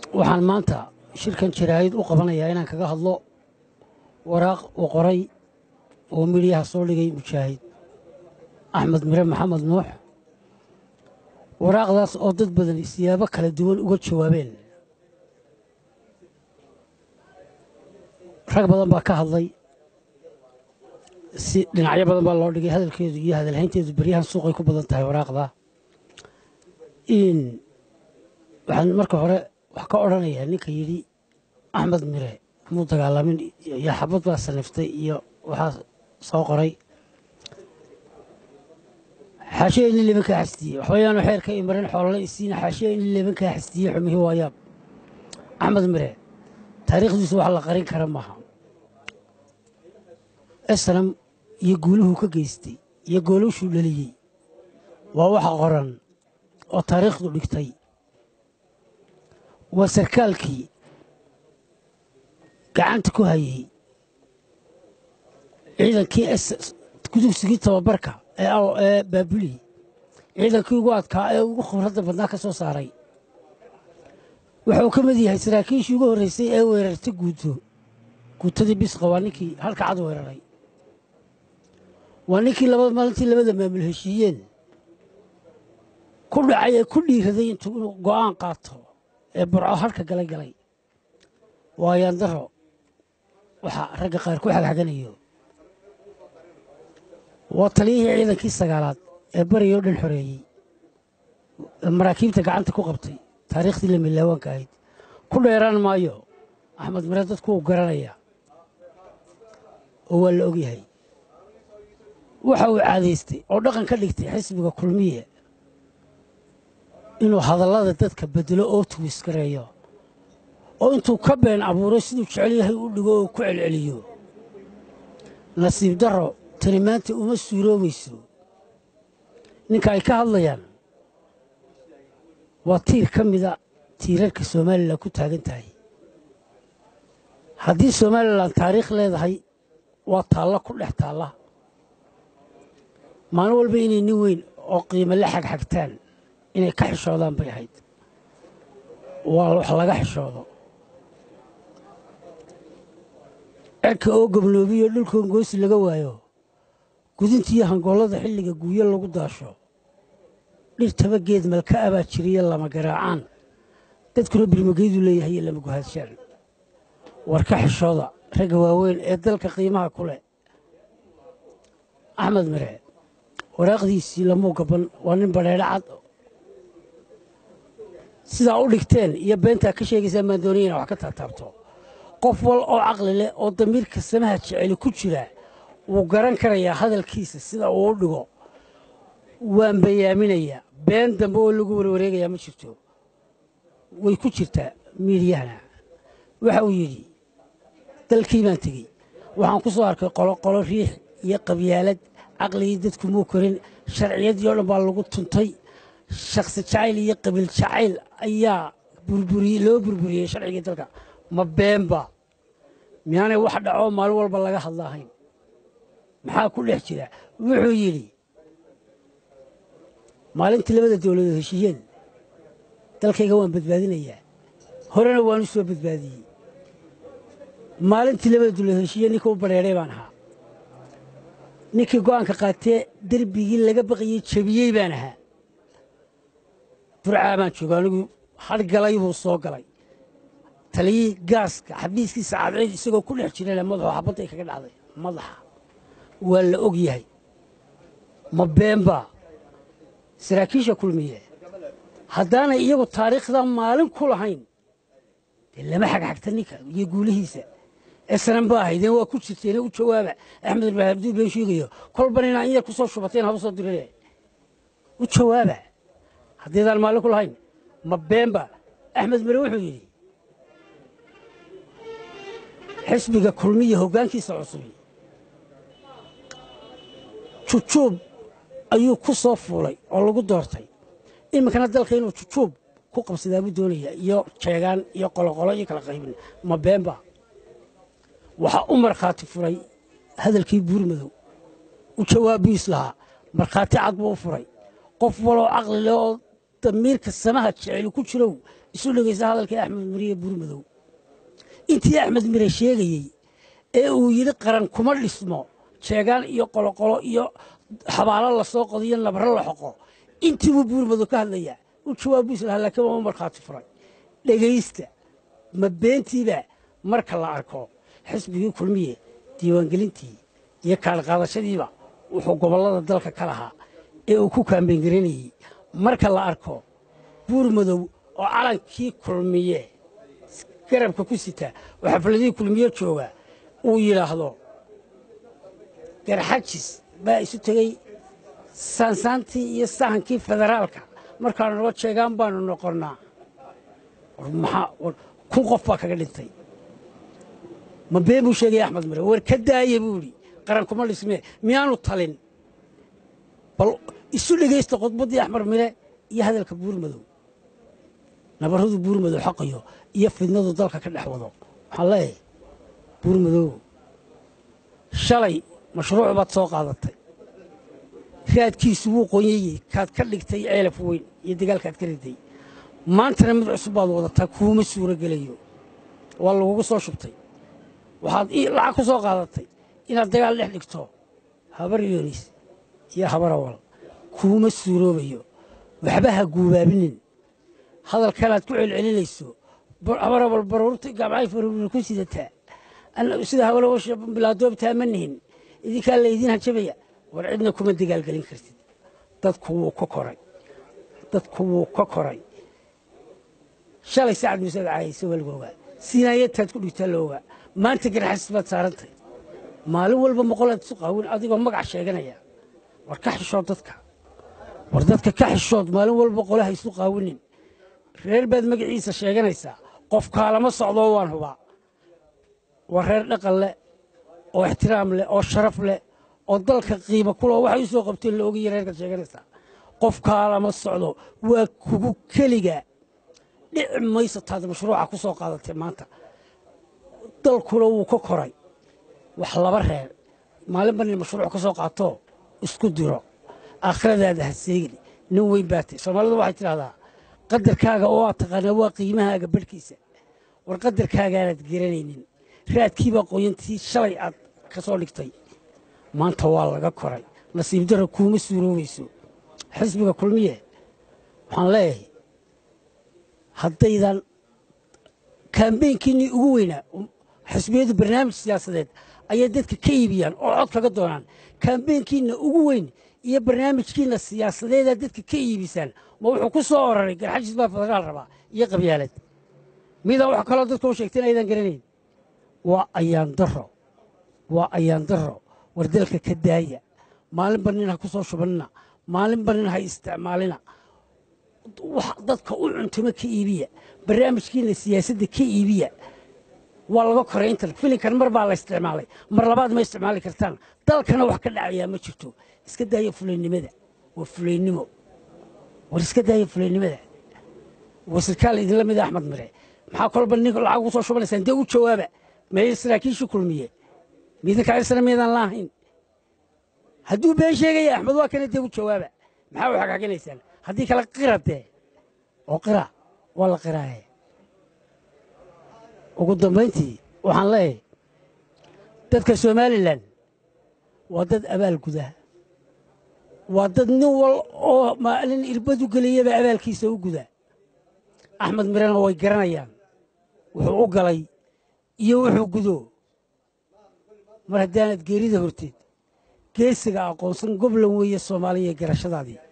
waxaan maanta shirkan jaraa'id u qabanayaa inaan kaga hadlo waraaq uu qoray oo midhiyaha soo dhigay mujaahid axmed mire maxamed nuux waraaqdaas oo dad badan siyaabo kala duwan uga jawaabeen rag badan baa ka hadlay si dhinacyo badan baa loo dhigay hadalkeedu iyo hadalhaynteedu beryahan suuqay ku badan tahay waraaqda in waxaan marka hore wax ka odhanayaa ninka yidhi axmed mire muu dagaalamin iyo xabad baa saniftay iyo waxaa soo qoray xaashiya in libankaa xasdiyey waxbayaanu xeerka imarin xoolala isiina xaashiya in libankaa xasdiyey xumihii waayaab axmed mire taariikhdiisu wax la qarin kara maaha esnam iyo guuluhuu ka geystay iyo goolushuu dhaliyey waa waxa qoran oo taariikhdu dhigtay waa sarkaalkii gacanta ku hayey ciidankii gudugsigii tababarka ee baabuli ciidankii ugu adkaa ee ugu khibradda badnaa ka soo saaray wuxuu ka mid yahay saraakiishii ugu horreysay ee weerartay guuto guutadii bisqa waa ninkii halka cad weeraray waa ninkii maalintii labada maamul heshiiyeen ku dhacay ee ku dhiiraday intuu inuu go'aan qaato ee burco halka galay galay waa yaandaro waxaa ragga qaar ku xagxaganayo waa taliyihii ciidankii sagaalaad ee bariyo dhan xoreeyey maraakiibta gacanta ku qabtay taariikhdii lamilaawaanka ahayd ku dheeraan maayo axmed mire dadku uu garanaya oo waa la ogyahay waxa uu caadaystay oo dhaqan ka dhigtay xisbiga kulmiye inuu hadallada dadka bedelo oo tuwiskareeyo oo intuu ka been abuuro siduu jecel yahay u dhigo oo ku celceliyo nasiib darro tani maanta uma suuroobayso ninka ay ka hadlayaan waa tiir ka mida tiirarka somalilan ku taagan tahay haddii somalilan taariikh leedahay waa taalla ku dhex taalla maalin walba inay nin weyn oo qiimo la xagxagtaan inay ka xishoodaan bay ahayd waa wax laga xishoodo cerka oo gobnoobiyo dhulkoon goosi laga waayo gudintiiyo hangoollada xilliga guuyo lagu daasho dhirtaba geed malka abaa jiriya lama garaacaan dadkuna birmageedu leeyahay iyo lama guhaadshaan war ka xishooda ragga waaweyn ee dalka qiimaha ku leh axmed mire waraaqdiisii lamuu gaban waa nin badheedho cad sidaa u dhigteen iyo beentaa ka sheegaysaan baan doonaya ina wax ka taataabto qof wal oo caqli leh oo damiirka samaha jeceli ku jira wuu garan karayaa hadalkiisa sida uu u dhigo waan bayaaminayaa been dambe oo lagu warwareegayaa ma jirto way ku jirtaa miidiyahana waxa uu yidhi dalkii baan tegey waxaan ku soo arkay qoloqolo riix iyo qabyaalad caqligii dadku muu korin sharciyadii oo dhan baa lagu tuntay shakhsi jacayl iyo qabiil jacayl ayaa loo burburiyey sharcigii dalka ma beenba miyaanay wax dhacoo maalin walba laga hadla ahayn maxaa ku dhex jira wuxuu yidhi maalintii labada dowladood heshiiyeen dalkayga waan badbaadinayaa horena waan u soo badbaadiyey maalintii labada dowladood heshiiyeen ninka u badheedhay baan ahaa ninkii go'aanka qaatee derbigii laga baqayey jebiyey baan ahaa burcaa baan jooga anigu hadhgalay buu soo galay taliyii gaaska xabiiskiisa cadceed isagoo ku dhex jirana madaxoo xabadday kaga dhacday madaxa waa la og yahay ma beenbaa saraakiisha kulmiye haddaanay iyagu taariikhdaa maalin ku lahayn dee lama xagxagta ninka iyo guulihiisa esnan ba ahaydeen waa ku jirteene u jawaaba axmed ibraahim abduu been sheegayo kolban inaa in yar ku soo shubateen haba soo dirine u jawaaba haddaydaan maalin ku lahayn ma beenba axmed mire wuxuu yidhi xisbiga kulmiya hoggaankiisa cusubi jujuub ayuu ku soo fuulay oo lagu doortay iminkana dalka inuu jujuub ku qabsadaabuu doonaya iyo jeegaan iyo qoloqolo iyo kala qaybin ma beenba waxaa u markhaati furay hadalkii buurmadow u jawaab biis lahaa markhaati cad buu u furay qof waloo caqli leh oo damiirka samaha jeceli ku jirow isu dhegaysa hadalkii axmed miriye buurmadow intii axmed mire sheegayey ee uu yidhi qaran kuma dhismo jeegaan iyo qoloqolo iyo xabaalo lasoo qodiyo nabro la xoqo intii buu buurmadow ka hadlayaa u jawaabu islaha laakiin waa u markhaati furay dhegaysta ma beentiiba marka la arko xisbigii kulmiye diiwaangelintii iyo kaalqaadashadiiba wuxuu gobollada dalka ka lahaa ee uu ku kaambeengaraynayey marka la arko buur madow oo calankii kulmiye garabka ku sita oo xafladihii kulmiye jooga uu yidhaahdo garxajis baa isu tegey saansaantii iyo sahankii federaalka markaanu noo jeegaan baanu noqonnaa kun qof baa kaga dhintay ma been buu sheegaya axmed mire war ka daaya buu idhi qaran kuma dhismee miyaanu talin bal isu dhegaysta khudbaddii axmed mire iyo hadalka buurmadow nabarradu buurmadow xaqayo iyo fidnadu dalka ka dhex wado waxaan leeyahay buurmadow shalay mashruuc baad soo qaadatay raadkiisu wuu qoonyayey kaad ka dhigtay ceelaf weyn iyo dagaalkaad ka riday maantana mid cusub baad wadataa kuuma suuro gelayo waa lagugu soo shubtay waxaad lacag ku soo qaadatay inaad dagaal dhex dhigto habar yoonis iyo habar awal kuuma suuroobayo waxba ha guubaabinin hadalkanaad ku celcelinayso habar awal baruurta gabcay faruurina ku sidataa sida habalawasha bilaadoobtaa ma nihin idinkaa laydin hajabaya war cidna kuma dagaalgelin kartid dadku wuu ka koray dadku wuu ka koray shalay sacad muuse caayayse waa lagu ogaa sinaayataad ku dhigtaa la ogaa maanta garxasis baad saarantay maalin walba moqolaad isu qaawin adigoo magac sheeganaya war ka xishood dadka war dadka ka xishood maalin walba qolaha isu qaawinin reer baad magaciisa sheeganaysaa qof kaalama socdoo waan hubaa waa reer dhaqan leh oo ixtiraam leh oo sharaf leh oo dalka qiimo kuloo waxay u soo qabteen la ogaya reerkaad sheeganaysaa qof kaalama socdo waa kugu keliga dhici mayso taad mashruuca ku soo qaadatay maanta dalkuna wuu ka koray wax laba reer maalinba nin mashruuc ka soo qaatoo isku diro aakhiradaada ha seegin nin weyn baatay soomaalidu waxay tidhahdaa qadarkaaga oo aad taqaanaa waa qiimahaaga barhkiisa war qadarkaagaanaad garanaynin raadkiibaa qoyantii shalay aad ka soo dhigtay maanta waa laga koray nasiib darra kuuma suuroobayso xisbiga kulmiye waxaan leeyahay haddaydan kaambeynkiinnii ugu weynaa xisbiyadu barnaamij siyaasadeed ayay dadka ka iibiyaan oo cod kaga doonaan kaambeynkiinna ugu weyn iyo barnaamijkiinna siyaasadeedaa dadka ka iibisaan ma wuxuu ku soo oraray garxajis baa federaal rabaa iyo qabyaalad midaa wax kaloo dadka u sheegteen aydan garanayn waa ayaan daro waa ayaan daro war dalka ka daaya maalinba nin ha ku soo shubanina maalinba nin ha isticmaalina dadka u cuntimo ka iibiya barnaamijkiina siyaasadda ka iibiya waa laga koray intan filinkan mar baa la isticmaalay mar labaad ma isticmaali kartaan dalkana wax ka dhacayaa ma jirto iska daaya fulaynimada waa fulaynimo war iska daaya fulaynimada wasirkaal idinla mida axmed mire maxaa kolba nin lacag ugu soo shubanaysaan dee u jawaaba meeyay saraakiishii kulmiye midinka isna miidaan laahayn hadduu been sheegaya axmed waa kana dee u jawaaba maxaa u xagxaginaysaan haddii kale qira dee oo qira waa la qiraaye ugu dambayntii waxaan leeyahay dadka somalilan waa dad abaal guda waa dad nin wal oo maalin irbadu geliyaba abaalkiisa u guda axmed mirena way garanayaan wuxuu u galay iyo wuxuu gudo mar haddaanad geerida horteed geesiga aqoonsan goblan weeye soomaaliya garashadaadii